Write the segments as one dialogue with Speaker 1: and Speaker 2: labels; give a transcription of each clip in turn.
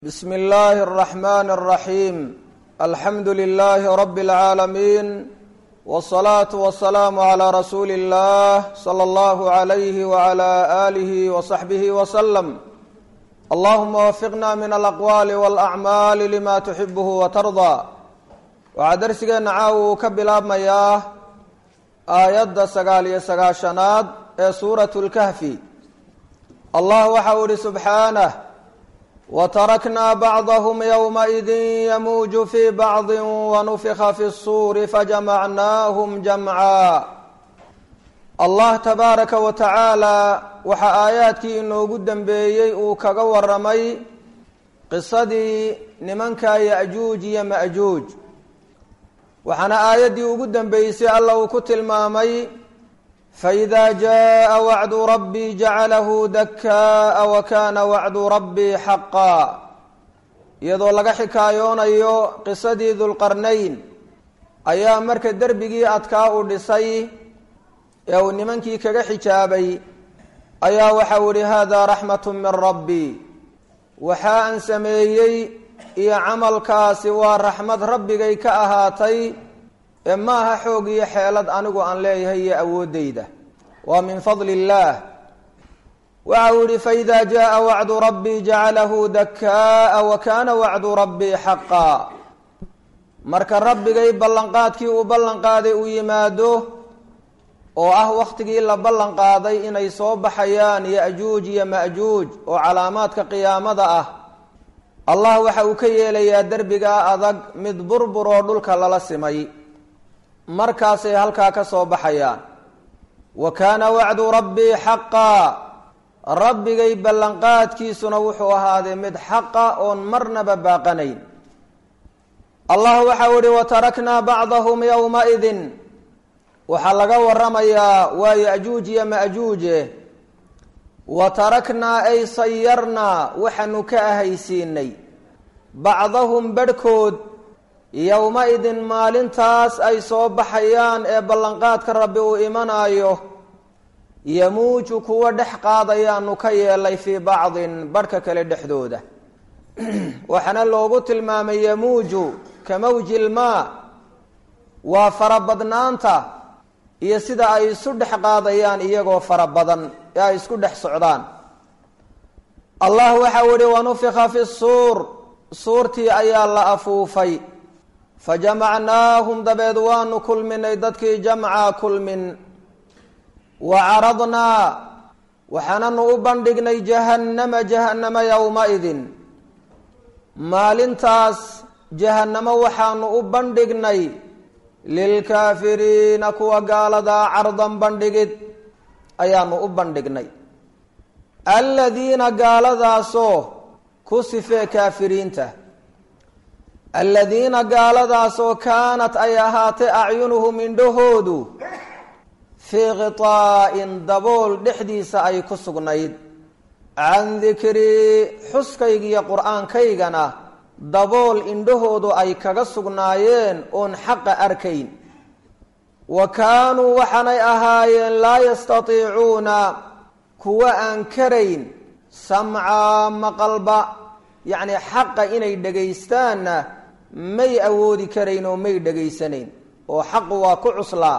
Speaker 1: bsm اllahi الرحmn الرaحيم alxamdu لlh رb العaalمين والصlaaة والسlاam عlى rasuuli الlah slى اllah عlyh وعlى آlih وصaxbih وsلم allahuma wafiqna min alaqwaali wاlأcmaali lima tuxibh وtarضى waxaa darsigeena caaw uu ka bilaabmayaa aayadda sagaal iyo sagaashanaad ee suuraة اlkahfi allah waxa uu ihi subxaanه wtarakna bacضhm ywmaئidi yamuuju fi bacضi wanufika fi الsuuri fajamacnahm jamca allah tabaaraka wa tacaala waxaa aayaadkii inoogu dembeeyey uu kaga waramay qisadii nimanka yaأjuuj iyo maأjuuj waxaana aayaddii ugu dembeysay alla uu ku tilmaamay faإida jaءa wacdu rabbi jacalahu dakaa wakana wacdu rabbi xaqa iyadoo laga xikaayoonayo qisadii dulqarnayn ayaa marka derbigii adkaa u dhisay ee uu nimankii kaga xijaabay ayaa waxau ihi hada raxmat min rabbi waxa aan sameeyey iyo camalkaasi waa raxmad rabbigay ka ahaatay ee maaha xoog iyo xeelad anigu aan leeyahay iyo awooddayda waa min fadli illaah waxa uu yihi faida jaءa wacdu rabbi jacalahu dakaa wa kana wacdu rabbi xaqa marka rabbigay ballanqaadkii uu ballanqaaday uu yimaado oo ah waktigii la ballan qaaday inay soo baxayaan yajuuj iyo majuuj oo calaamaadka qiyaamada ah allah waxa uu ka yeelayaa derbigaa adag mid burbur oo dhulka lala simay markaasay halkaa ka soo baxayaan wa kaana wacdu rabbii xaqaa rabbigay ballanqaadkiisuna wuxuu ahaaday mid xaqa oon marnaba baaqanayn allah waxau ihi wataraknaa bacdahum yowmaidin waxaa laga waramayaa waa yajuuj iyo majuuje wa taraknaa ay sayarnaa waxaanu ka ahaysiinay bacdahum barhkood yowma-idin maalintaas ay soo baxayaan ee ballanqaadka rabbi uu imanaayo yamuuju kuwa dhex qaadayaanu ka yeelay fii bacdin barhka kale dhexdooda waxaana loogu tilmaamay yamuuju ka mawji lmaa waa farabadnaanta iyo sida ay isu dhex qaadayaan iyagoo fara badan ee ay isku dhex socdaan allah waxau ihi wanufika fi suur suurtii ayaa la afuufay fajamacnaahum dabeed waanu kulminay dadkii jamca kulmin wa caradnaa waxaananu u bandhignay jahannama jahannama yowma-idin maalintaas jahannamo waxaanu u bandhignay lilkaafiriina kuwa gaaladaa cardan bandhigid ayaanu u bandhignay aladiina gaaladaasoo ku sifee kaafiriinta aladiina gaaladaasoo kaanat ay ahaatay acyunuhum indhahoodu fii khiطaa'in dabool dhexdiisa ay ku sugnayd can dikrii xuskaygiiyo qur-aankaygana dabool indhahoodu ay kaga sugnaayeen oon xaqa arkayn wa kaanuu waxaanay ahaayeen laa yastatiicuuna kuwa aan karayn samcaa maqalba yacni xaqa inay dhegaystaanna may awoodi karayn oo may dhegaysanayn oo xaqu waa ku cuslaa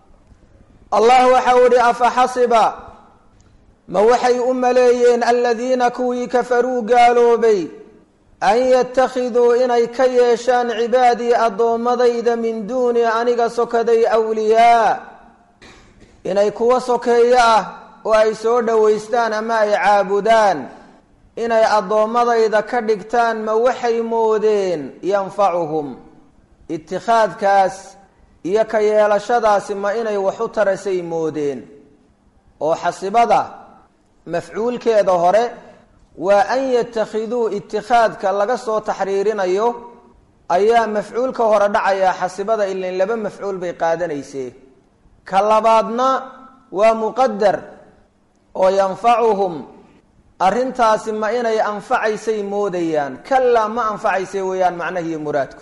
Speaker 1: allah waxau ihi afa xasiba ma waxay u maleeyeen aladiina kuwii kafaruu gaaloobay an yattakhiduu inay ka yeeshaan cibaadii addoommadayda min duuni aniga sokaday awliyaa inay kuwa sokeeyo ah oo ay soo dhowaystaan ama ay caabudaan inay addoommadayda ka dhigtaan ma waxay moodeen yanfacuhum itikhaadkaas iyo ka yeelashadaasi ma inay wax u tarasay moodeen oo xasibada mafcuulkeeda hore waa an yatakhiduu itikhaadka laga soo taxriirinayo ayaa mafcuulka hore dhacayaa xasibada ilin laba mafcuul bay qaadanaysee ka labaadna waa muqadar oo yanfacuhum arrintaasi ma inay anfacaysay moodayaan kalaa ma anfacaysay weeyaan macnahiiyo muraadku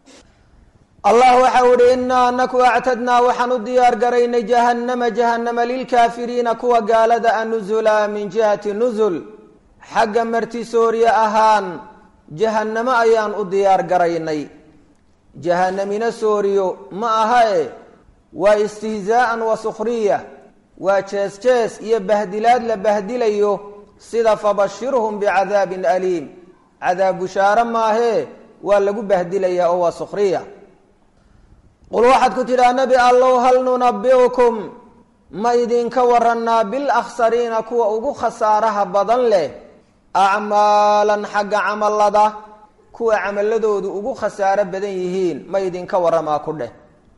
Speaker 1: allah waxau ihi inaa anaku actadnaa waxaan u diyaar garaynay jahannama jahannama lilkaafiriina kuwa gaalada a nuzula min jihati nuzul xagga martisoorye ahaan jahannamo ayaan u diyaar garaynay jahanamina sooriyo ma aha e waa istihzaa'an wa sukhriya waa jees jees iyo bahdilaad la bahdilayo sida fabashirhum bicadaabin aliim cadaab bushaare maahee waa lagu bahdilayaa oo waa sukhriya qul waxaad ku tidhaha nebi allow hal nunabiukum ma idinka warannaa bilakhsariina kuwa ugu khasaaraha badan leh acmaalan xagga camalada kuwa camaladoodu ugu khasaaro badan yihiin ma idinka warramaa ku dheh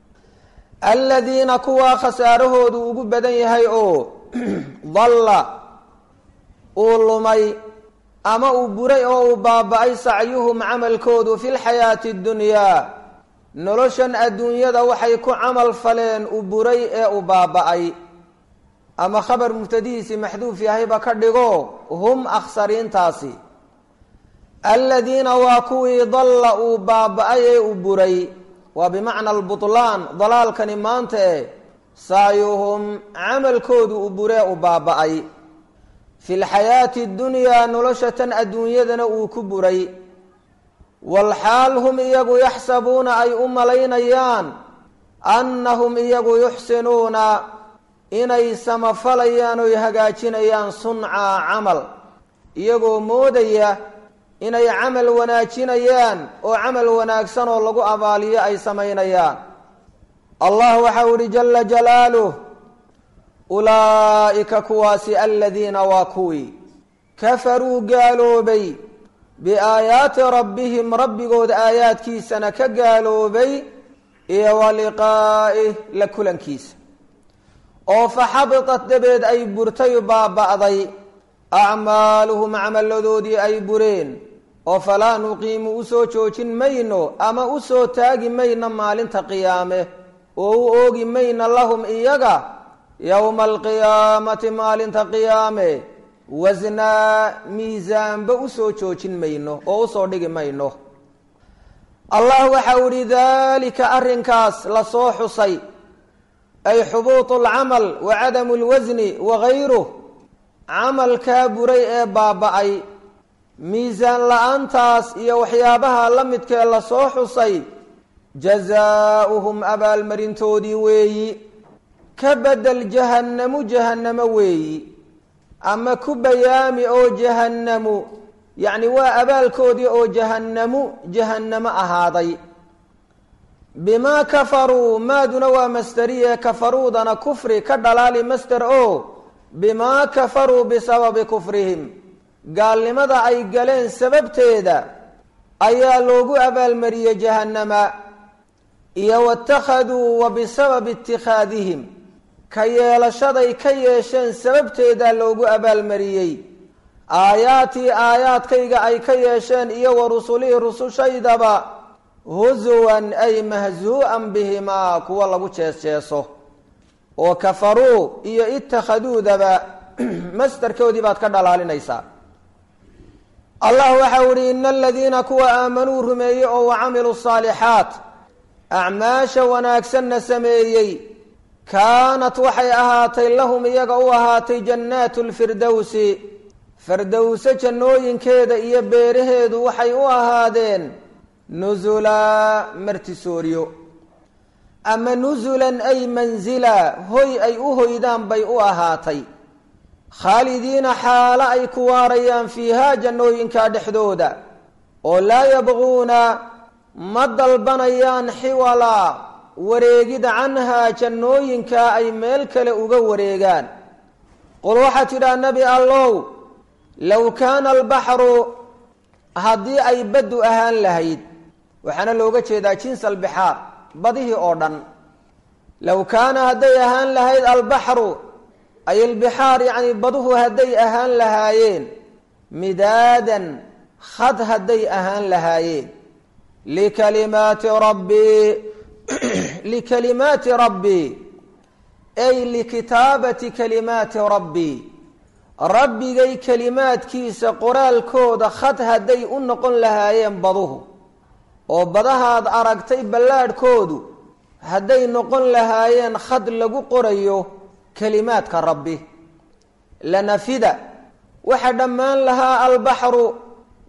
Speaker 1: aladiina kuwaa khasaarahoodu ugu badan yahay oo dalla uu lumay ama uu buray oo uu baaba-ay sacyuhum camalkoodu fi lxayaati اddunyaa noloshan adduunyada waxay ku camal faleen u buray ee u baaba-ay ama khabar mubtadihiisi maxduuf yahayba ka dhigo hum akhsariintaasi aladiina waa kuwii dalla uu baaba-ay ee u buray waa bimacna albutlaan dalaalkani maanta e sacyuhum camalkoodu u buree u baaba-ay fi lxayaati اddunyaa nolosha tan adduunyadana uu ku buray walxaal hum iyagu yaxsabuuna ay u malaynayaan annahum iyagu yuxsinuuna inay samafalayaan oy hagaajinayaan suncaa camal iyagoo moodaya inay camal wanaajinayaan oo camal wanaagsan oo lagu abaaliyo ay samaynayaan allah waxau ihi jala jalaaluh ulaa'ika kuwaasi aladiina waa kuwii kafaruu gaaloobay biaayaati rabbihim rabbigood aayaadkiisana ka gaaloobay iyo wa liqaa'ih la kulankiisa oo faxabitat dabeed ay burtay baaba'day acmaaluhum camalladoodii ay bureen oo falaa nuqiimu usoo joojin mayno ama usoo taagi mayno maalinta qiyaame oo u oogi mayno lahum iyaga yowma alqiyaamati maalinta qiyaame wasnaa miisaanba usoo joojin mayno oo usoo dhigi mayno allah waxau ihi daalika arrinkaas lasoo xusay ay xubuutu alcamal wa cadamu lwasni wagayruh camalkaa buray ee baaba-ay miisaan la-aantaas iyo waxyaabaha la midkee lasoo xusay jazaauhum abaalmarintoodii weeyi ka bedel jahannamu jahannamo weeyi ama ku bayaami oo jahannamu yacni waa abaalkoodii oo jahannamu jahannamo ahaaday bimaa kafaruu maaduna waa masderiye kafaruudana kufri ka dhalaali masder oo bimaa kafaruu bisababi kufrihim gaalnimada ay galeen sababteeda ayaa loogu abaalmariyey jahannama iyo watakhaduu wa bisababi itikhaadihim ka yeelashaday ka yeesheen sababteedaa loogu abaalmariyey aayaatii aayaadkayga ay ka yeesheen iyo wa rusulihii rusushaydaba husuwan ay mahzuu-an bihimaa kuwa lagu jees-jeeso oo kafaruu iyo itakhaduudaba masdarkoodii baad ka dhalaalinaysaa allah waxau ihi ina aladiina kuwa aamanuu rumeeyey oo wa camiluu saalixaat acmaasha wanaagsanna sameeyey kaanat waxay ahaatay lahum iyaga u ahaatay jannaatu lfirdowsi firdowse jannooyinkeeda iyo beeraheedu waxay u ahaadeen nusulaa martisooryo ama nusulan ay mansila hoy ay u hoydaan bay u ahaatay khaalidiina xaalo ay ku waarayaan fiihaa jannooyinka dhexdooda oo laa yabquuna ma dalbanayaan xiwalaa wareegida canhaa jannooyinkaa ay meel kale uga wareegaan qul waxaa tidhaha nebi allow low kaana albaxru haddii ay baddu ahaan lahayd waxaana looga jeedaa jins albixaar badihii oo dhan low kaana hadday ahaan lahayd albaxru ay albixaar yacni baduhu hadday ahaan lahaayeen midaadan khad hadday ahaan lahaayeen likalimaati rabbii likalimaati rabbii ay likitaabati kalimaati rabbii rabbigay kelimaadkiisa qoraalkooda khad hadday u noqon lahaayeen baduhu oo badahaad aragtay ballaadhkoodu hadday noqon lahaayeen khad lagu qorayo kelimaadka rabbi lanafida waxa dhammaan lahaa albaxru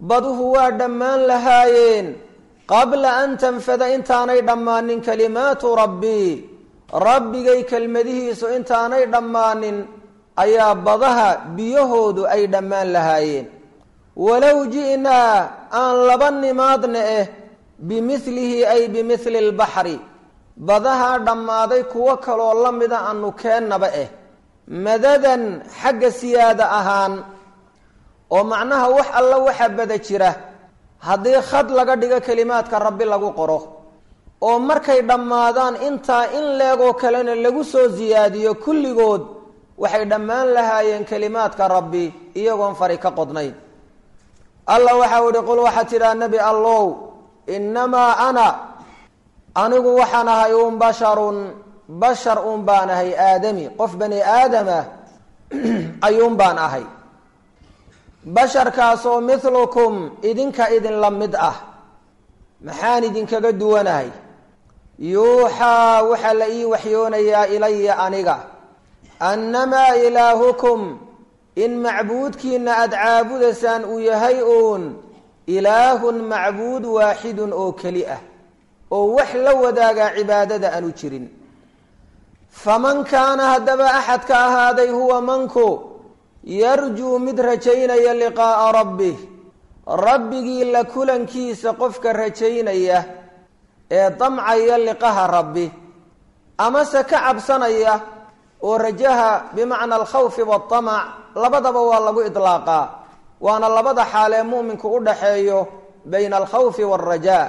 Speaker 1: baduhu waa dhammaan lahaayeen qabla an tanfada intaanay dhammaanin kalimaatu rabbii rabbigay kelmadihiisu intaanay dhammaanin ayaa badaha biyahoodu ay dhammaan lahaayeen walow ji'naa aan laba nimaadna eh bimilihi ay bimili lbaxri badahaa dhammaaday kuwo kaloo la mida aanu keennaba eh madadan xagga siyaada ahaan oo macnaha wax alla waxa bada jira haddii khad laga dhigo kelimaadka rabbi lagu qoro oo markay dhammaadaan intaa in leegoo kalena lagu soo siyaadiyo kulligood waxay dhammaan lahaayeen kelimaadka rabbi iyagoon fari ka qodnayn allah waxau ihi qul waxaa tidhaha nebi allow innamaa ana anigu waxaan ahay uun basharun bashar uun baan ahay aadami qof bani aadama ayuun baan ahay basharkaasoo milukum idinka idinla mid ah maxaan idinkaga duwanahay yuuxaa waxaa la ii waxyoonayaa ilaya aniga annamaa ilaahukum in macbuudkiina aada caabudaysaan uu yahay uun ilaahun macbuud waaxidun oo keli ah oo wax la wadaagaa cibaadada aanu jirin faman kaana haddaba axadka ahaaday huwa manku yarjuu mid rajaynaya liqaa'a rabbih rabbigii la kulankiisa qofka rajaynaya ee damcaya liqaha rabbi amase ka cabsanaya oo rajaha bimacna alkhawfi waatamac labadaba waa lagu idlaaqaa waana labada xaalee mu'minku u dhaxeeyo bayna alkhawfi waalrajaa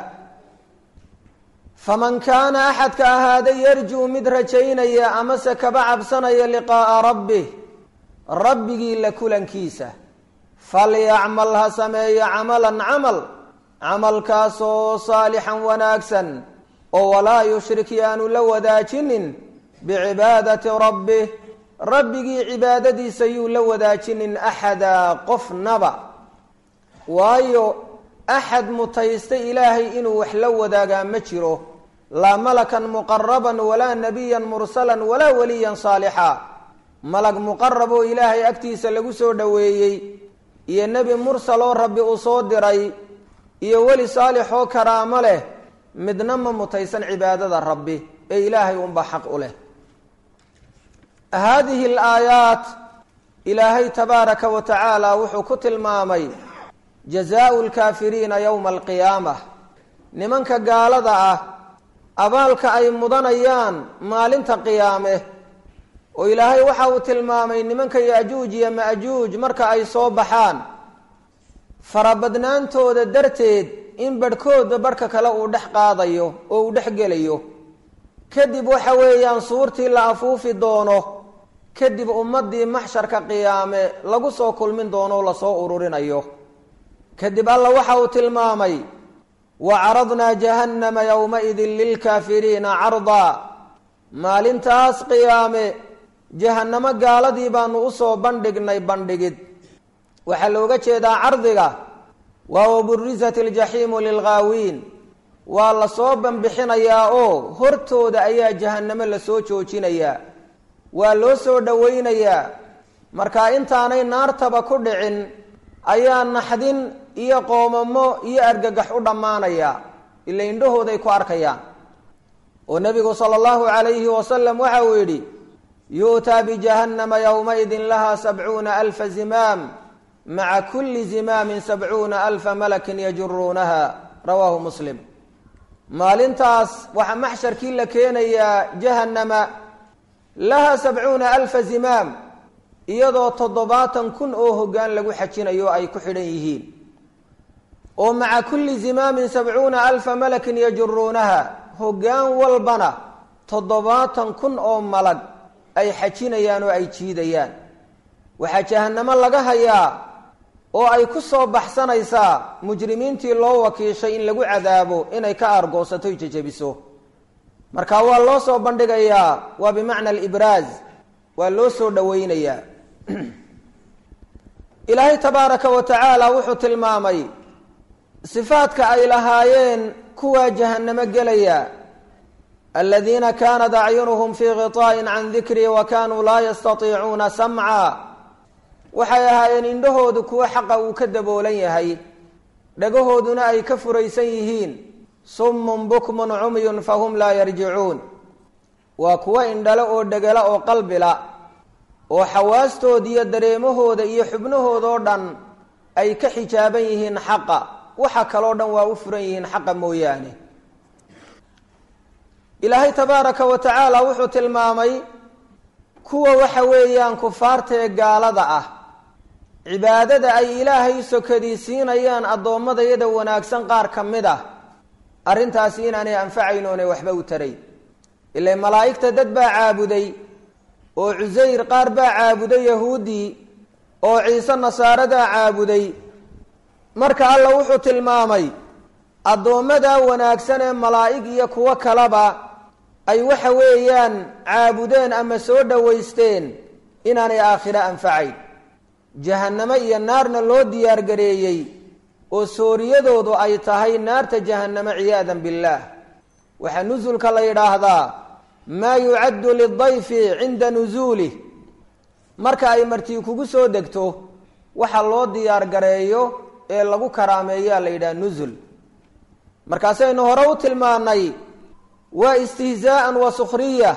Speaker 1: faman kaana axadka ahaaday yarjuu mid rajaynaya amase kaba cabsanaya liqaa'a rabbih rabbigii la kulankiisa falyacmal ha sameeyo camalan camal camalkaasoo saalixan wanaagsan oo walaa yushrik yaanu la wadaajinin bicibaadati rabbih rabbigii cibaadadiisa yuu la wadaajinin axadaa qofnaba waayo axad mutaystay ilaahay inuu wax la wadaagaa ma jiro laa malakan muqaraban walaa nabiyan mursalan walaa waliyan saalixa malag muqarab oo ilaahay agtiisa lagu soo dhoweeyey iyo nebi mursal oo rabbi uu soo diray iyo weli saalix oo karaamo leh midna ma mutaysan cibaadada rabbi ee ilaahay unba xaq u leh haadihi alaayaat ilaahay tabaaraka wa tacaala wuxuu ku tilmaamay jazaau lkaafiriina yowma alqiyaamah nimanka gaalada ah abaalka ay mudanayaan maalinta qiyaame oo ilaahay waxa uu tilmaamay nimanka ya-juuj iyo ma-juuj marka ay soo baxaan farabadnaantooda darteed in barhkooda barhka kale uu dhex qaadayo oo uu dhex gelayo kadib waxa weeyaan suurtii la afuufi doono kadib ummaddii maxsharka qiyaame lagu soo kulmin doono o lasoo ururinayo kadib alla waxa uu tilmaamay wa caradnaa jahannama yowmaidin lilkaafiriina cardaa maalintaas qiyaame jahannamo gaaladii baanu usoo bandhignay bandhigid waxaa looga jeedaa cardiga waa waburisat iljaxiimu lilghaawiin waa lasoo banbixinayaa oo hortooda ayaa jahannamo lasoo joojinayaa waa loo soo dhowaynayaa marka intaanay naartaba ku dhicin ayaa naxdin iyo qoomamo iyo argagax u dhammaanaya ila indhahooday ku arkayaan oo nebigu sala allahu calayhi wasalam waxa uu yidhi yu'taa bijahannama yowmaidin laha sabcuuna alfa zimaam maca kulli zimaamin sabcuuna alfa malakin yajuruunaha rawaahu muslim maalintaas waxaa maxsharkii la keenayaa jahannama laha sabcuuna alfa zimaam iyadoo toddobaatan kun oo hoggaan lagu xajinayo ay ku xidhan yihiin oo maca kulli zimaamin sabcuuna alfa malakin yajuruunaha hoggaan walbana toddobaatan kun oo malag ay xajinayaan oo ay jiidayaan waxaa jahannamo laga hayaa oo ay ku soo baxsanaysaa mujrimiintii loo wakiishay in lagu cadaabo inay ka aargoosato y jejebiso marka waa loo soo bandhigayaa waa bimacna alibraaz waa loo soo dhoweynayaa ilaahay tabaaraka wa tacaala wuxuu tilmaamay sifaadka ay lahaayeen kuwaa jahannamo gelaya aladiina kaanat acyunuhum fii khiطaa'in can dikrii wa kanuu laa yastatiicuuna samca waxay ahaayeen indhahoodu kuwo xaqa uu ka daboolan yahay dhagahooduna ay ka furaysan yihiin summun bukmun cumyun fahum laa yarjicuun waa kuwo indhale oo dhegala oo qalbila oo xawaastooda iyo dareemahooda iyo xubnahoodoo dhan ay ka xijaaban yihiin xaqa waxa kaloo dhan waa u furan yihiin xaqa mooyaane ilaahay tabaaraka wa tacaala wuxuu tilmaamay kuwa waxa weeyaan kufaarta ee gaalada ah cibaadada ay ilaahay sokadiisiinayaan addoommadayada wanaagsan qaar ka mid ah arrintaasi inaanay anfacayn oonay waxba u tarayn ila malaa'igta dad baa caabuday oo cusayr qaar baa caabuday yahuuddii oo ciise nasaaradaa caabuday marka alla wuxuu tilmaamay addoommadaa wanaagsan ee malaa'ig iyo kuwo kaleba ay waxa weeyaan caabudeen ama soo dhowaysteen inaanay aakhiro anfacayn jahannamo iyo naarna loo diyaargareeyey oo sooriyadoodu ay tahay naarta jahannamo ciyaadan billaah waxaa nusulka la yidhaahdaa maa yucaddu lidayfi cinda nusuulih marka ay martii kugu soo degto waxa loo diyaargareeyo ee lagu karaameeyaa la yidhaha nusul markaasaynu hore u tilmaanay waa istihzaa'an wa sukhriya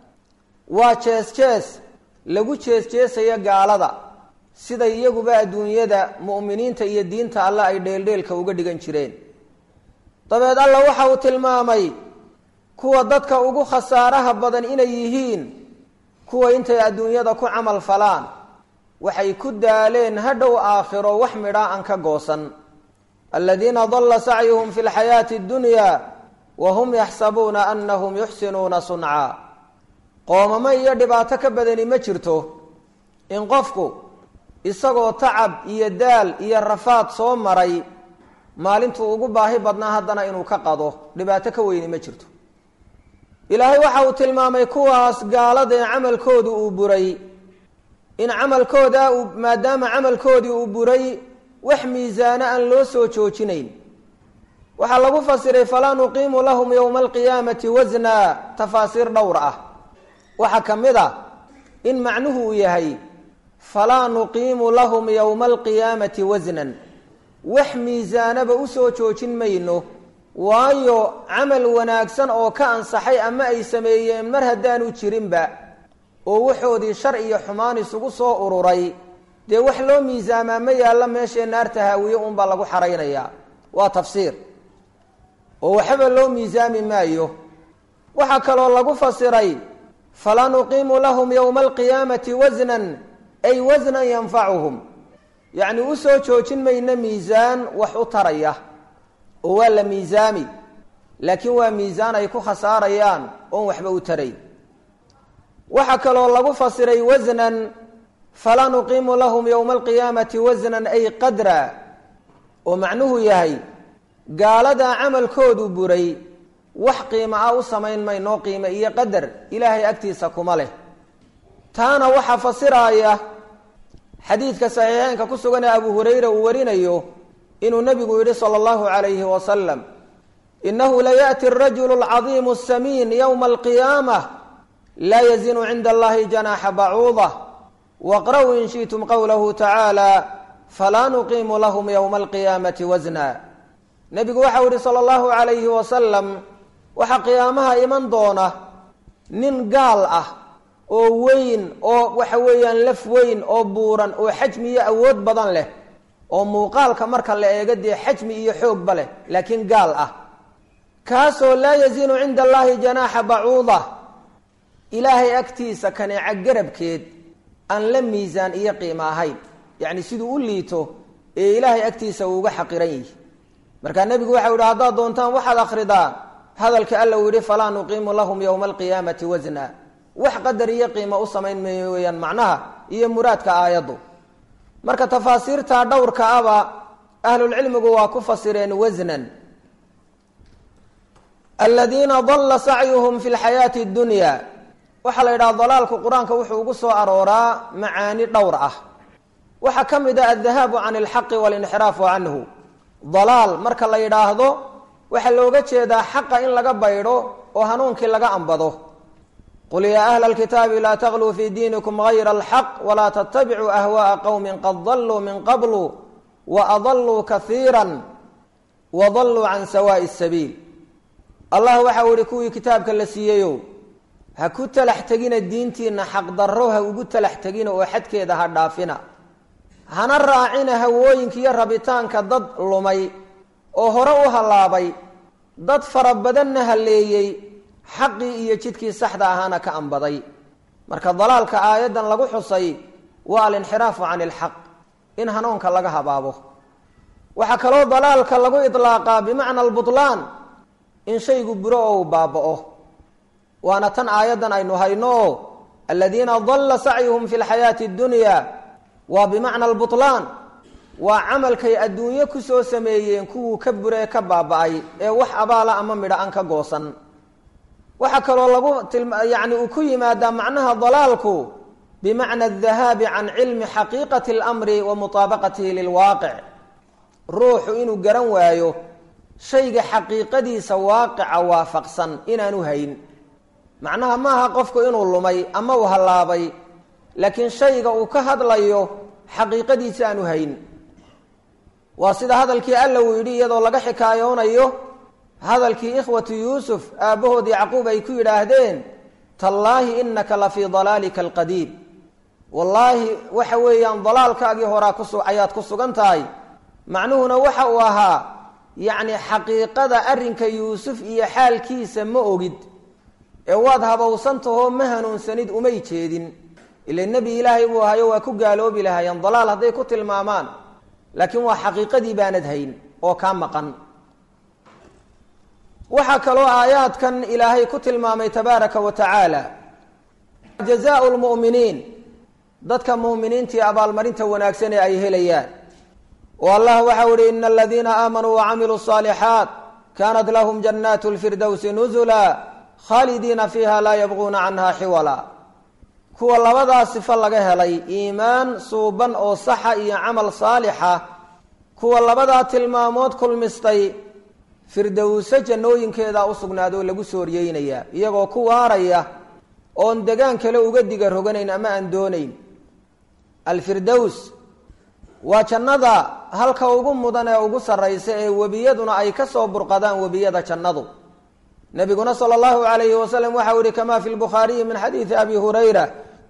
Speaker 1: waa jees jees lagu jees jeesaya gaalada siday iyaguba adduunyada mu'miniinta iyo diinta alle ay dheeldheelka uga dhigan jireen dabeed alla waxa uu tilmaamay kuwa dadka ugu khasaaraha badan inay yihiin kuwa intay adduunyada ku camal falaan waxay ku daaleen hadhow aakhiro wax midhaa aan ka goosan aladiina dalla sacyuhum fi lxayaati addunya wa hum yaxsabuuna anahum yuxsinuuna suncaa qoomamo iyo dhibaato ka badani ma jirto in qofku isagoo tacab iyo daal iyo rafaad soo maray maalintuu ugu baahi badnaa haddana inuu ka qado dhibaato ka weyni ma jirto ilaahay waxa uu tilmaamay kuwaas gaalada ee camalkoodu uu buray in camalkooda uu maadaama camalkoodii uu buray wax miisaano aan loo soo joojinayn waxaa lagu fasiray falaa nuqiimu lahum yowma alqiyaamati wasna tafaasiir dhowr ah waxaa ka mid a in macnuhu uu yahay falaa nuqiimu lahum yowma alqiyaamati wasnan wax miisaanaba usoo joojin mayno waayo camal wanaagsan oo ka ansaxay ama ay sameeyeen mar haddaanu jirinba oo waxoodii shar iyo xumaan isugu soo ururay dee wax loo miisaamaa ma yaalla meeshee naarta haawiye unbaa lagu xaraynayaa waa tafsiir oo waxba loo miisaami maayo waxaa kaloo lagu fasiray falaa nuqiimu lahum yowma alqiyaamati wasnan ay wasnan yanfacuhum yacni usoo joojin mayno miisaan wax u taraya oo waa la miisaami laakiin waa miisaan ay ku khasaarayaan oon waxba u tarayn waxaa kaloo lagu fasiray wasnan falaa nuqiimu lahum yowma alqiyaamati wasnan ay qadra oo macnuhu yahay gaaladaa camalkoodu buray wax qiimo ah u samayn maynoo qiime iyo qadar ilaahay agtiisa kuma leh taana waxaa fasiraaya xadiidka saxiixeynka ku sugan ee abu hurayra uu warinayo inuu nebigu yidhi sala allahu calayhi wasalam inahu layaأti arajulu alcadiimu asamiin yowma alqiyaamah laa yazinu cinda allahi janaaxa bacuuda waqra-uu in shi'tum qowlahu tacaala falaa nuqiimu lahum yowma alqiyaamati wasna nebigu waxau yihi sala allahu calayhi wasalam waxaa qiyaamaha iman doona nin gaal ah oo weyn oo waxa weeyaan laf weyn oo buuran oo xajmi iyo awood badan leh oo muuqaalka marka la eego dee xajmi iyo xoogba leh laakiin gaal ah kaasoo laa yazinu cinda allahi janaaxa bacuuda ilaahay agtiisa kaneeca garabkeed aan la miisaan iyo qiimo ahayn yacni siduu u liito ee ilaahay agtiisa uu uga xaqiran yihi markaa nebigu waxau yihi haddaad doontaan waxaad akhridaan hadalka alla uu yihi falaa nuqiimu lahum yowma alqiyaamati wasna wax qadar iyo qiimo u samayn mayo weeyaan macnaha iyo muraadka aayaddu marka tafaasiirta dhowrka aba ahlulcilmigu waa ku fasireen wasnan aladiina dalla sacyuhum fi lxayaati اdunya waxaa la yidhaha dalaalku qur-aanka wuxuu ugu soo arooraa macaani dhowr ah waxaa ka mid ah aldahaabu can alxaqi walinxiraafu canhu dalaal marka la yidhaahdo waxaa looga jeedaa xaqa in laga baydho oo hanuunkii laga ambado qul yaa ahla alkitaabi laa tagluu fii diinikum gayra alxaq walaa tattabicuu ahwaءa qowmin qad daluu min qablu waadaluu kaiira wadalluu can sawaa'i sabiil allah waxa uu ihi kuwii kitaabka la siiyeyow ha ku talax tegina diintiina xaqdarro ha ugu talax tegina oo xadkeeda ha dhaafina hana raacina hawooyinka iyo rabitaanka dad lumay oo hore u hallaabay dad fara badanna halleeyey xaqii iyo jidkii saxda ahaana ka ambaday marka dalaalka aayaddan lagu xusay waa alinxiraafu can ilxaq in hanuunka laga habaabo waxaa kaloo dalaalka lagu idlaaqaa bimacna albutlaan in shaygu buro oo uu baaba'o waana tan aayaddan aynu hayno oo aladiina dalla sacyuhum fi lxayaati addunya waa bimacna albutlaan waa camalkay adduunyo kusoo sameeyeen kuwuu ka buree ka baaba-ay ee wax abaala ama midho aan ka goosan waxaa kaloo lagu yani uu ku yimaadaa macnaha dalaalku bimacna adahaabi can cilmi xaqiiqati اlamri wa mutaabaqatihi lilwaaqic ruuxu inuu garan waayo shayga xaqiiqadiisa waaqica waafaqsan inaanu hayn macnaha maaha qofku inuu lumay ama uu hallaabay laakiin shayga uu ka hadlayo xaqiiqadiisa aanu hayn waa sida hadalkii alla uu yidhi iyadoo laga xikaayoonayo hadalkii ikhwatu yuusuf aabbahood yacquub ay ku yidhaahdeen tallaahi inaka la fii dalaalika alqadiim wallaahi waxa weeyaan dalaalkaagii horaa kusu ayaad ku sugan tahay macnuhuna waxa uu ahaa yacni xaqiiqada arrinka yuusuf iyo xaalkiisa ma ogid ee waad habowsantahoo ma hanuunsanid umay jeedin ila nebi ilaahay buu ahayo waa ku gaaloobi lahaayeen dalaal hadday ku tilmaamaan laakiin waa xaqiiqadii baanad hayn oo kaa maqan waxaa kaloo aayaadkan ilaahay ku tilmaamay tabaaraka wa tacaala jazaau lmu'miniin dadka mu'miniintii abaalmarinta wanaagsan ee ay helayaan oo allah waxau ihi ina aladiina aamanuu wacamiluu الصaalixaat kanat lahum jannaat اlfirdowsi nuzula khaalidiina fiiha laa yabquuna canha xiwala kuwa labadaa sifo laga helay iimaan suuban oo saxa iyo camal saalixa kuwa labadaa tilmaamood kulmistay firdowse jannooyinkeedaa u sugnaadoo lagu sooryeynaya iyagoo ku waaraya oon degaan kale uga diga roganayn ama aan doonayn alfirdows waa jannada halka ugu mudan ee ugu sarraysa ee webiyaduna ay ka soo burqadaan webiyada jannadu nabiguna sala allahu alayhi wasalam waxau yihi kama fi lbukhaariyi min xadiidi abi hurayra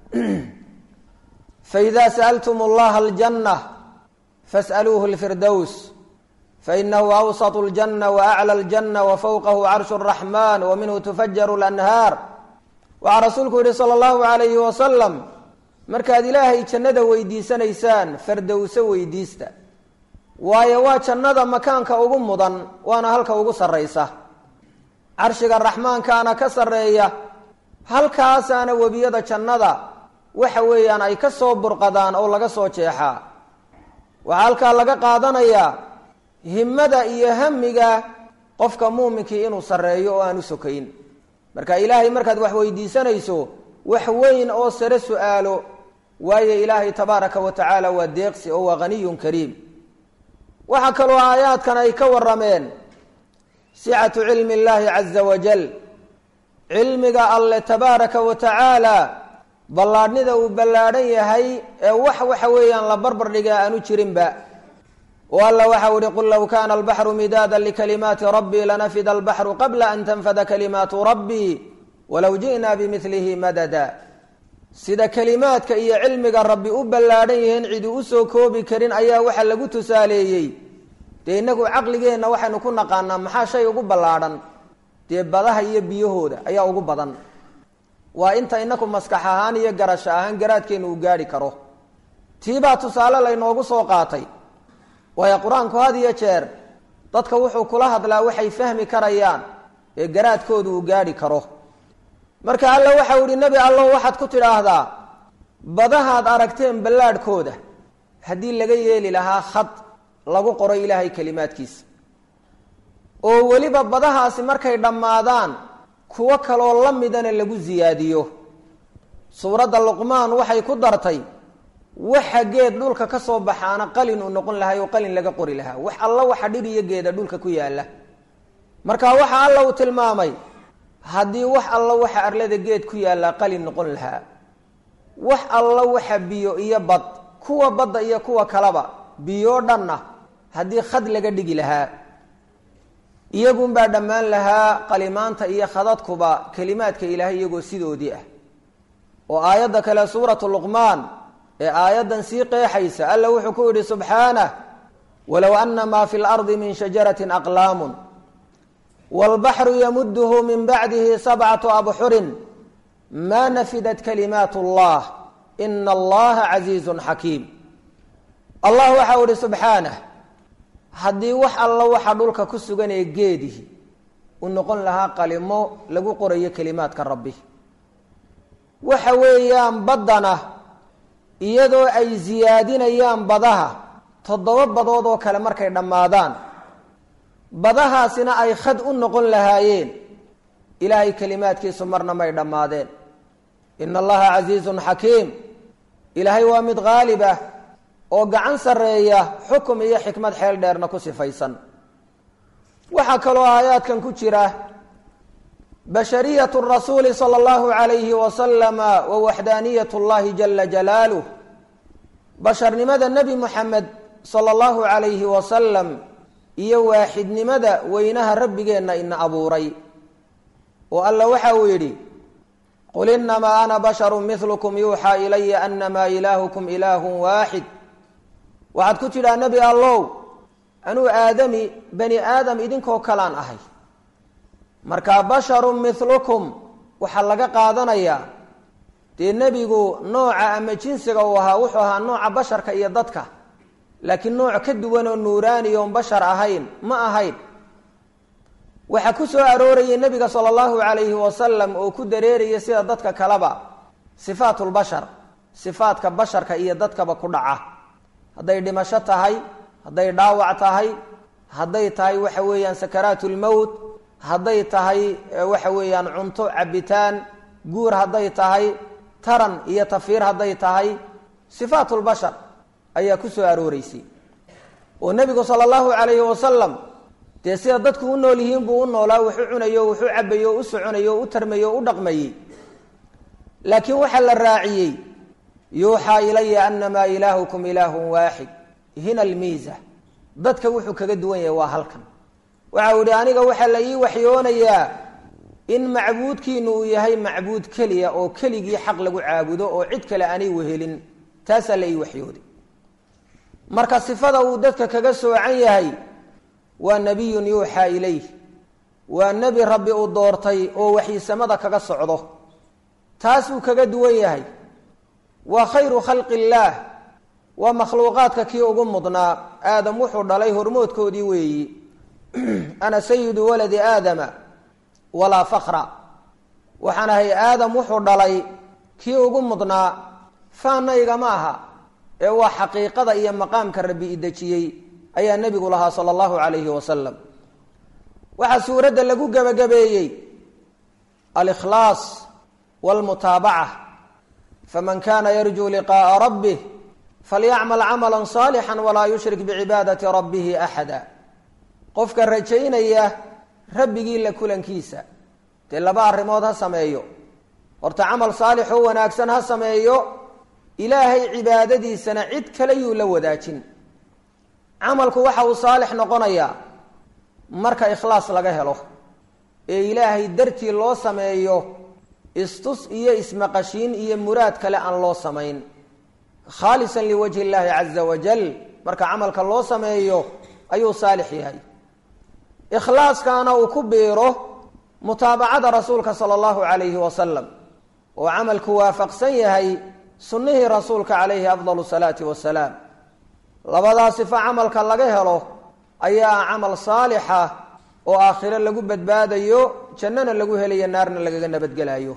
Speaker 1: faida sa'altum allaha aljanna fas'aluuhu lfirdows fainahu awsط اljanة waaclى اljanة wafowqahu carshu الraxman waminhu tufajaru اlanhaar waxaa rasuulku yihi salى اllahu alayhi wasalam markaad ilaahay jannada weydiisanaysaan fardowso weydiista waayo waa jannada makaanka ugu mudan waana halka ugu sarraysa carshiga raxmaankaana ka sarreeya halkaasaana webiyada jannada waxa weeyaan ay ka soo burqadaan oo laga soo jeexaa waxaa halkaa laga qaadanayaa himmada iyo hamiga qofka muuminkii inuu sarreeyo oo aan u sokayn marka ilaahay markaad wax weydiisanayso wax weyn oo sare su-aalo waayo ilaahay tabaaraka wa tacaala waa deeqsi oo waa haniyun kariim waxaa kaloo aayaadkan ay ka warameen sicatu cilmi اllahi caza wajal cilmiga alle tabaaraka wa tacaala ballaadhnida uu ballaadhan yahay ee wax waxa weeyaan la barbar dhigaa aanu jirinba oo alla waxau ihi qul low kana albaxru midaada likalimaati rabbii lanafida albaxru qabla an tanfada kalimaatu rabbii walow ji'na bimilihi madada sida kelimaadka iyo cilmiga rabbi u ballaadhan yihiin cidi usoo koobi karin ayaa waxa lagu tusaaleeyey dee innagu caqligeenna waxaynu ku naqaanaa maxaa shay ugu ballaadhan dee badaha iyo biyahooda ayaa ugu badan waa inta inaku maskax ahaan iyo garasho ahaan garaadkeenu uu gaadhi karo tiibaa tusaale laynoogu soo qaatay waayo qur-aanku had iyo jeer dadka wuxuu kula hadlaa waxay fahmi karayaan ee garaadkoodu uu gaadhi karo marka alla waxau ihi nebi allow waxaad ku tidhaahdaa badahaad aragteen ballaadhkooda haddii laga yeeli lahaa khad lagu qoro ilaahay kelimaadkiisa oo weliba badahaasi markay dhammaadaan kuwo kaloo la midana lagu siyaadiyo suuradda luqmaan waxay ku dartay waxa geed dhulka ka soo baxaana qalin uu noqon lahay oo qalin laga qori lahaa wax alla waxa dhir iyo geeda dhulka ku yaalla marka waxa alla uu tilmaamay haddii wax alla waxa arlada geed ku yaallaa qalin noqon lahaa wax alla waxa biyo iyo bad kuwa badda iyo kuwa kaleba biyoo dhanna haddii khad laga dhigi lahaa iyagunbaa dhammaan lahaa qalimaanta iyo khadadkuba kelimaadka ilaahay iyagoo sidoodii ah oo aayadda kale suuratu luqmaan ee aayaddan sii qeexaysa alla wuxuu ku yidhi subxaanah walow ana maa fi lardi min shajaratin aqlaamun wاlbaxru yamuduhu min bacdihi sabcatu abxurin ma nafidat kalimaat اllah ina allaha casiizu xakiim allah waxau ihi subxaanah haddii wax alla waxa dhulka ku sugan ee geedihi u noqon lahaa qalimo lagu qorayo kelimaadka rabbi waxa weeyaan baddana iyadoo ay siyaadinayaan badaha toddoba badood oo kale markay dhammaadaan badahaasina ay khad u noqon lahaayeen ilaahay kelimaadkiisu marna may dhammaadeen ina allaha casiizun xakiim ilaahay waa mid qaalib ah oo gacan sarreeya xukum iyo xikmad xeel dheerna ku sifaysan waxaa kaloo aayaadkan ku jira bashariyat rasuuli sala allahu calayhi wasalama wa waxdaaniyat llahi jala jalaaluh basharnimada nebi muxamed sala allahu calayhi wasalam iyo waaxidnimada weynaha rabbigeenna ina abuuray oo alla waxa uu yidhi qul inamaa ana basharu milukum yuuxaa ilaya anamaa ilaahukum ilaahu waaxid waxaad ku tidhaa nebi allow anuu aadami bani aadam idinkoo kalaan ahay markaa basharun milukum waxaa laga qaadanayaa dee nebigu nooca ama jinsiga uu ahaa wuxuu ahaa nooca basharka iyo dadka laakiin nooc ka duwan oo nuuraani oon bashar ahayn ma ahayn waxaa ku soo aroorayay nebiga sala allahu calayhi wasalam oo ku dareeraya sida dadka kaleba sifaatulbashar sifaadka basharka iyo dadkaba ku dhaca hadday dhimasho tahay hadday dhaawac tahay hadday tahay waxa weeyaan sakaraat lmowt hadday tahay waxa weeyaan cunto cabitaan guur hadday tahay taran iyo tafiir hadday tahay sifaatulbashar ayaa ku soo arooreysay oo nebigu sala allahu calayhi wasalam dee sida dadku u nool yihiin buu u noolaa wuxuu cunayo wuxuu cabayo u soconayo u tarmayo u dhaqmayey laakiin waxaa la raaciyey yuuxaa ilaya anamaa ilaahukum ilaahun waaxid hina almiisa dadka wuxuu kaga duwan yahay waa halkan waxa uu ihi aniga waxaa la ii waxyoonayaa in macbuudkiinu uu yahay macbuud keliya oo keligii xaq lagu caabudo oo cid kale aanay wehelin taasaa la ii waxyooday marka sifada uu dadka kaga soocan yahay waa nebiyun yuuxaa ilayh waa nebi rabbi uu doortay oo waxyisamada kaga socdo taasuu kaga duwan yahay waa khayru khalqi illaah waa makhluuqaadka kii ugu mudnaa aadam wuxuu dhalay hormoodkoodii weeyi ana sayidu waladi aadama walaa fakra waxaan ahay aadam wuxuu dhalay kii ugu mudnaa faanna igama aha ee waa xaqiiqada iyo maqaamka rabbi idejiyey ayaa nebigu lahaa sala allahu calayhi wasalam waxaa suuradda lagu gebagabeeyey alikhlaas walmutaabaca faman kana yarjuu liqaءa rabbih falyacmal camala صaalixا walaa yushrik bicibaadati rabbihi axada qofka rajaynaya rabbigii la kulankiisa dee laba arrimood ha sameeyo horta camal saalix oo wanaagsan ha sameeyo ilaahay cibaadadiisana cid kale yuu la wadaajin camalku waxa uu saalix noqonayaa marka ikhlaas laga helo ee ilaahay dartii loo sameeyo istus iyo ismaqashiin iyo muraad kale aan loo samayn khaalisan liwajhi illaahi caza wajal marka camalka loo sameeyo ayuu saalix yahay ikhlaaskaana uu ku biiro mutaabacada rasuulka sala allahu calayhi wasalam oo camalku waafaqsan yahay sunnihii rasuulka calayhi afdalu salaati wasalaam labadaa sifo camalka laga helo ayaa camal saalixa oo aakhiro lagu badbaadayo jannana lagu helayo naarna lagaga nabadgelayo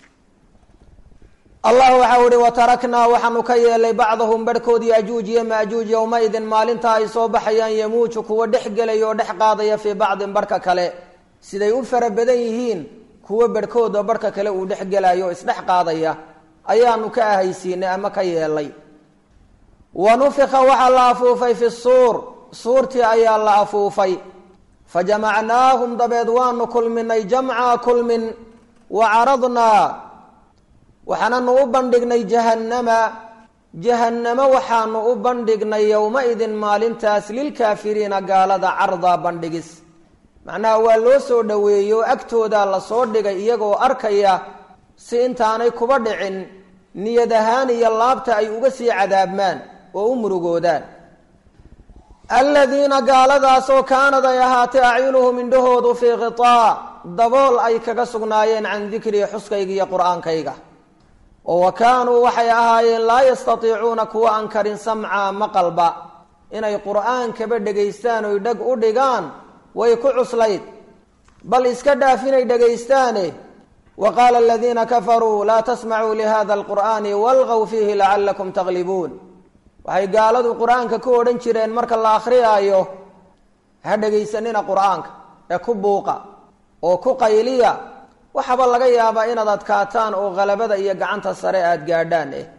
Speaker 1: allah waxau ihi wataraknaa waxaanu ka yeelay bacdahum barhkood yajuuj iyo maajuuj yowmaidin maalinta ay soo baxayaan yamuuju kuwa dhex gelaya oo dhex qaadaya fii bacdin barhka kale siday u fara badan yihiin kuwo barhkoodoo barhka kale uu dhex gelayo o isdhex qaadaya ayaanu ka ahaysiinay ama ka yeelay wa nufika waxaa la afuufay fi suur suurtii ayaa la afuufay fajamacnaahum dabeed waanu kulminay jamca kulmin wa caradnaa waxaananu u bandhignay jahannama jahannamo waxaanu u bandhignay yowma-idin maalintaas lilkaafiriina gaalada cardaa bandhigis macnaha waa loo soo dhoweeyo agtoodaa lasoo dhigay iyagoo arkaya si intaanay kuba dhicin niyad ahaan iyo laabta ay uga sii cadaabmaan oo u murugoodaan aladiina gaaladaasoo kaanad ay ahaatay acyunuhum indhahoodu fii khitaa dabool ay kaga sugnaayeen can dikrii xuskayga iyo qur-aankayga oo wa kaanuu waxay ahaayeen laa yastatiicuuna kuwa aan karin samca maqalba inay qur-aankaba dhegaystaan oy dheg u dhigaan way ku cuslayd bal iska dhaaf inay dhegaystaane wa qaala aladiina kafaruu laa tasmacuu lihada alqur'aani walgaw fiihi lacalakum taglibuun waxay gaaladu qur-aanka ku odhan jireen marka la akhriyaayo ha dhegaysanina qur-aanka ee ku buuqa oo ku qayliya waxaba laga yaabaa inaad adkaataan oo halabada iyo gacanta sare aada gaadhaan eh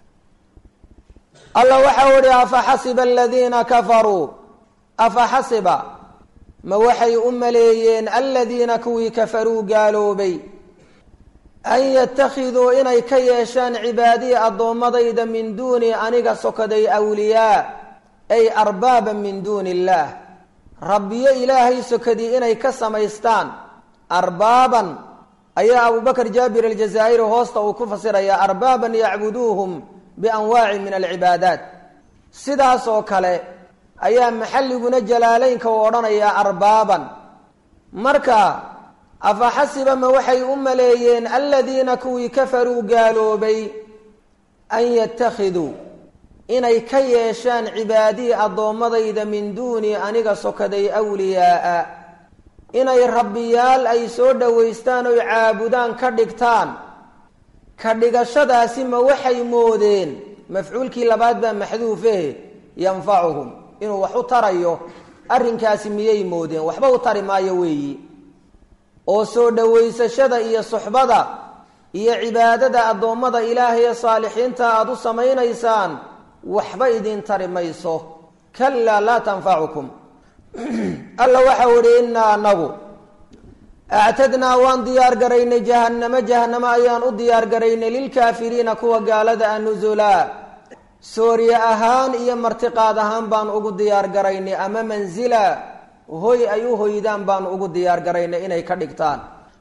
Speaker 1: alla waxau ihi afaxasiba aladiina kafaruu afaxasiba ma waxay u maleeyeen aladiina kuwii kafaruu gaaloobay an yattakhiduu inay ka yeeshaan cibaadii addoommadayda min duuni aniga sokaday awliyaa ay arbaaban min duuni illaah rabbiyo ilaahay sokadii inay ka samaystaan arbaaban ayaa abubakr jaabir aljazaa'iri hoosta uu ku fasirayaa arbaaban yacbuduuhum bianwaacin min alcibaadaat sidaas oo kale ayaa maxalliguna jalaaleynka u odhanayaa arbaaban marka afaxasiba ma waxay u maleeyeen aladiina kuwii kafaruu gaaloobay an yattakhiduu inay ka yeeshaan cibaadii addoommadayda min duuni aniga sokaday awliyaaa inay rabbiyaal ay soo dhowaystaan oy caabudaan ka dhigtaan ka dhigashadaasi ma waxay moodeen mafcuulkii labaad baa maxduufe yanfacuhum inuu wax u tarayo arrinkaasi miyay moodeen waxba u tari maayo weeyi oo soo dhowaysashada iyo suxbada iyo cibaadada addoommada ilaahay ee saalixiinta aada u samaynaysaan waxba idiin tari mayso kalaa laa tanfacukum alla waxau idhi innaa anagu actadnaa waan diyaar garaynay jahannamo jahannamo ayaan u diyaar garaynay lilkaafiriina kuwa gaalada a nusulaa sooriye ahaan iyo martiqaad ahaan baan ugu diyaar garaynay ama mansila hoy ay u hoydaan baan ugu diyaar garaynay inay ka dhigtaan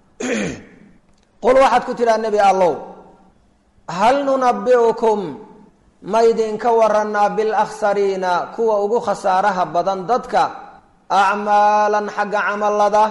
Speaker 1: qul waxaad ku tidhaha nebi allow hal nunabi'ukum ma ydinka waranaa bilakhsariina kuwa ugu khasaaraha badan dadka acmaalan xagga camallada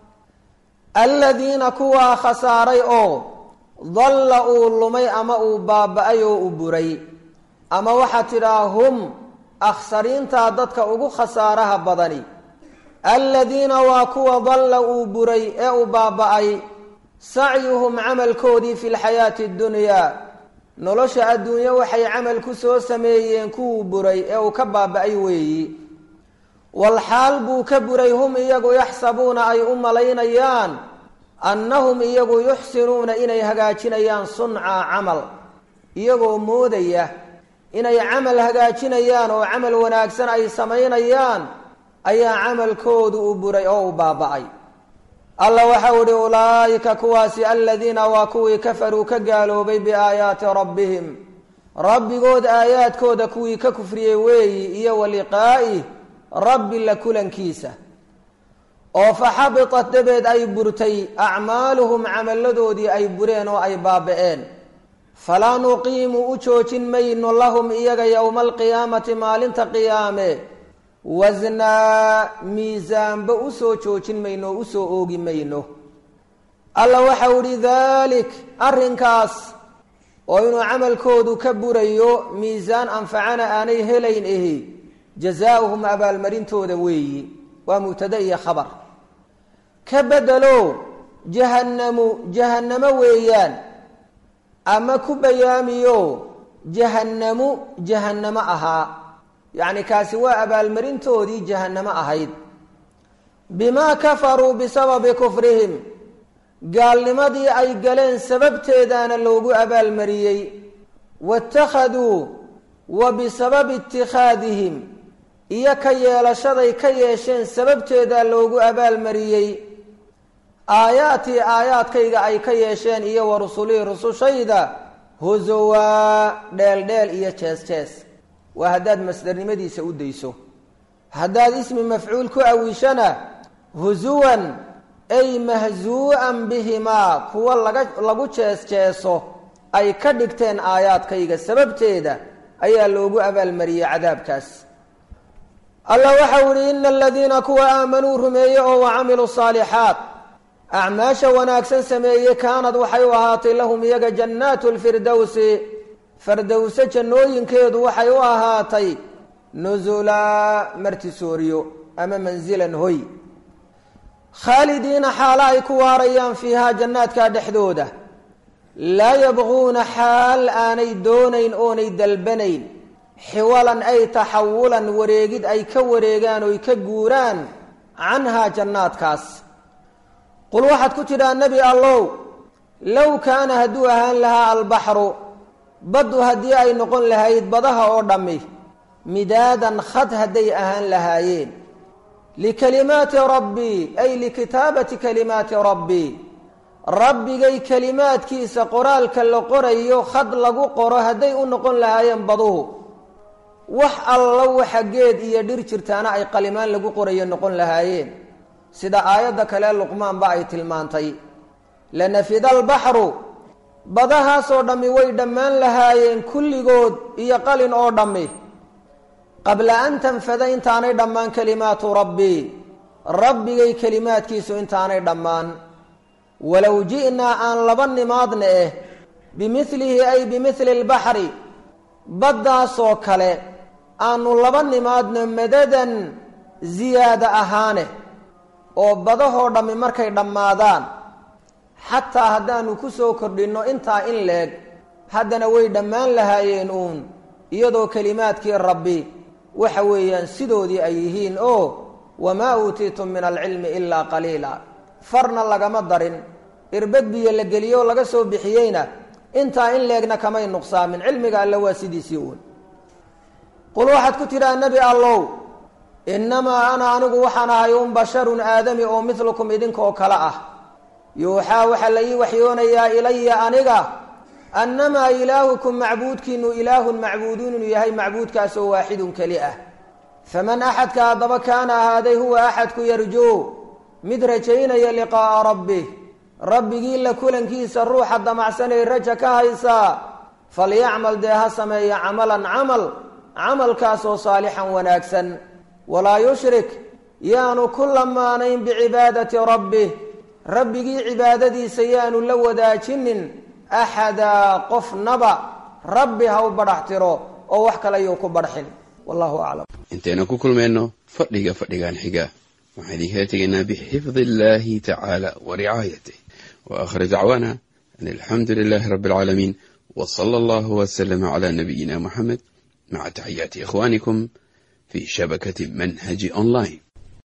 Speaker 1: aladiina kuwaa khasaaray oo dalla uu lumay ama uu baaba-ay oo u buray ama waxaad tidhaha hum akhsariintaa dadka ugu khasaaraha badani aladiina waa kuwa dalla uu buray ee uu baaba-ay sacyuhum camalkoodii fi lxayaati اddunyaa nolosha adduunye waxay camal ku soo sameeyeen kuwuu buray ee uu ka baaba-ay weeyi walxaal buu ka buray hum iyagu yaxsabuuna ay u malaynayaan annahum iyagu yuxsinuuna inay hagaajinayaan sunca camal iyagoo moodaya inay camal hagaajinayaan oo camal wanaagsan ay samaynayaan ayaa camalkoodu u buray oo u baaba-ay alla waxau ihi ulaa'ika kuwaasi aladiina waa kuwii kafaruu ka gaaloobay biaayaati rabbihim rabbigood aayaadkooda kuwii ka kufriyey weeyi iyo wa liqaa'ih rabbi la kulankiisa oo faxabitat dabeed ay burtay acmaaluhum camalladoodii ay bureen oo ay baaba-een falaa nuqiimu u joojin mayno lahum iyaga yowma alqiyaamati maalinta qiyaame wasnaa miisaanba usoo joojin mayno oo usoo oogi mayno alla waxau ihi dalik arrinkaas oo inuu camalkoodu ka burayo miisaan anfacana aanay helayn ahi jazaauhum abaalmarintooda weeyi waa mubtada iyo khabar ka bedelo jahannamu jahannamo weeyaan ama ku bayaamiyo jahannamu jahannamo ahaa yacni kaasi waa abaalmarintoodii jahannamo ahayd bimaa kafaruu bisababi kufrihim gaalnimadii ay galeen sababteedaana loogu abaalmariyey waittakhaduu wa bisababi itikhaadihim iyo ka yeelashaday ka yeesheen sababteedaa loogu abaalmariyey aayaatii aayaadkayga ay ka yeesheen iyo wa rusulihii rusushayda husowaa dheeldheel iyo jees jees waa haddaad masdarnimadiisa u dayso haddaad ismi mafcuul ku awishana husuwan ay mahzuu'an bihimaa kuwa laga lagu jees-jeeso ay ka dhigteen aayaadkayga sababteeda ayaa loogu abaalmariyey cadaabkaas allah waxau ihi ina aladiina kuwa aamanuu rumeeye oo wa camiluu saalixaat acmaasha wanaagsan sameeye kaanad waxay u ahaatay lahum iyaga jannaatu lfirdowsi fardowse jannooyinkeedu waxay u ahaatay nusulaa martisooriyo ama mansilan hoy khaalidiina xaalo ay ku waarayaan fiihaa jannaadkaa dhexdooda laa yabquuna xaal aanay doonayn oonay dalbanayn xiwalan ay taxawulan wareegid ay ka wareegaan oy ka guuraan canhaa jannaadkaas qul waxaad ku tidhaa nebi allow low kaana hadduu ahaan lahaa albaxru baddu haddii ay noqon lahayd badaha oo dhammi midaadan khad hadday ahaan lahaayeen likalimaati rabbii ay likitaabati kalimaati rabbii rabbigay kelimaadkiisa qoraalka la qorayo khad lagu qoro hadday u noqon lahaayeen baduhu wax allo waxa geed iyo dhir jirtaana ay qalimaan lagu qorayo noqon lahaayeen sida aayadda kale luqmaanba ay tilmaantay lanafida albaxru badahaasoo dhammi way dhammaan lahaayeen kulligood iyo qalin oo dhammi qabla an tanfada intaanay dhammaan kalimaatu rabbii rabbigay kelimaadkiisu intaanay dhammaan walow ji'naa aan laba nimaadna eh bimilihi ay bimili lbaxri baddaasoo kale aanu laba nimaadno madadan ziyaada ahaane oo badahoo dhammi markay dhammaadaan xataa haddaanu ku soo kordhinno intaa in leeg haddana way dhammaan lahaayeen uun iyadoo kelimaadkii rabbi waxa weeyaan sidoodii ay yihiin oo wamaa uutiitum min alcilmi ilaa qaliila farna lagama darin irbad biyo la geliyoo laga soo bixiyeyna intaa in leegna kamay nuqsaamin cilmiga alle waa sidiisii uun qul waxaad ku tidhaha nebi allow innamaa ana anigu waxaan ahay un basharun aadami oo midlukum idinkaoo kale ah yuuxaa waxaa la ii waxyoonayaa ilaya aniga annamaa ilaahukum macbuudkiinu ilaahun macbuudun inuu yahay macbuudkaasoo waaxidun keli ah faman axadka haddaba kaana ahaaday huwa axadku yarjuu mid rajaynaya liqaa'a rabbih rabbigii la kulankiisa ruuxa damacsanay raja ka haysaa falyacmal dee ha sameeya camalan camal camalkaasoo saalixan wanaagsan walaa yushrik yaanu ku lamaanayn bicibaadati rabbih rabbigii cibaadadiisa yaanu la wadaajinin axadaa qofnaba rabbi ha u badhax tiro oo wax kale yuu ku badxin wallahu aclam
Speaker 2: intaynu ku kulmayno fadhiga fadhigan xiga waxaan idinkala tegaynaa bixifdi illahi tacaala wa ricaayatih wa aakhir dacwaana an alxamdu lilahi rabbi alcaalamiin w sala allahu waslama cala nabiyina muxamed maca taxiyaati ikhwanikum fi shabakati manhaji online